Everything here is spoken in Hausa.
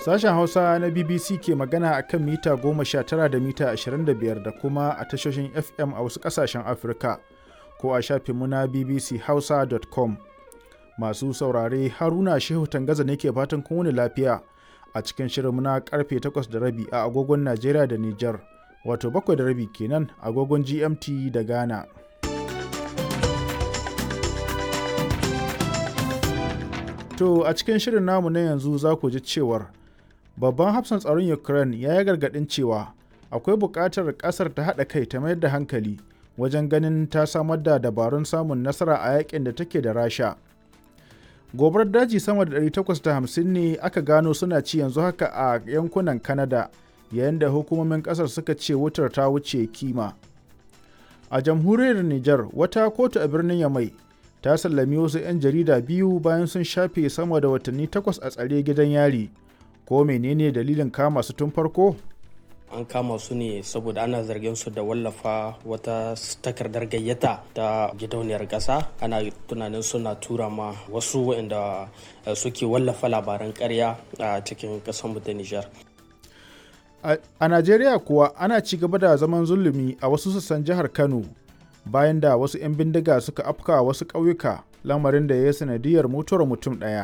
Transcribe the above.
Sashen Hausa na BBC ke magana a kan mita 19 da mita 25 da kuma a tashoshin FM a wasu ƙasashen Afirka ko a shafinmu na bbchausa.com. Masu saurare Haruna Shehu Tangaza ne ke fatan kun wuni lafiya a cikin shirinmu na karfe 8 da rabi a agogon Najeriya da Nijar, wato 7 da rabi kenan agogon GMT da Ghana. To a cikin shirin namu na yanzu za ku ji cewar babban hafsan tsaron Ukraine ya yi gargaɗin cewa akwai buƙatar ƙasar ta haɗa kai ta mayar da hankali wajen ganin ta samar da dabarun samun nasara a yakin da take da Rasha. Gobarar daji sama da 850 ne aka gano suna ci yanzu haka a yankunan Canada yayin da hukumomin ƙasar suka ce wutar ta wuce kima. A jamhuriyar Nijar wata kotu a birnin Yamai ta sallami wasu 'yan jarida biyu bayan sun shafe sama da watanni takwas a tsare gidan yari ko menene dalilin kama su tun farko an kama su ne saboda ana zargin su da wallafa wata takardar gayyata ta gidauniyar ƙasa ana tunanin suna tura ma wasu waɗanda suke wallafa labaran ƙarya a cikin ƙasar ta nijar a najeriya kuwa ana ci gaba da zaman zulumi a wasu sassan jihar kano bayan da wasu 'yan bindiga suka afka wasu ƙauyuka lamarin da ya yi sanadiyar mutuwar mutum ɗaya.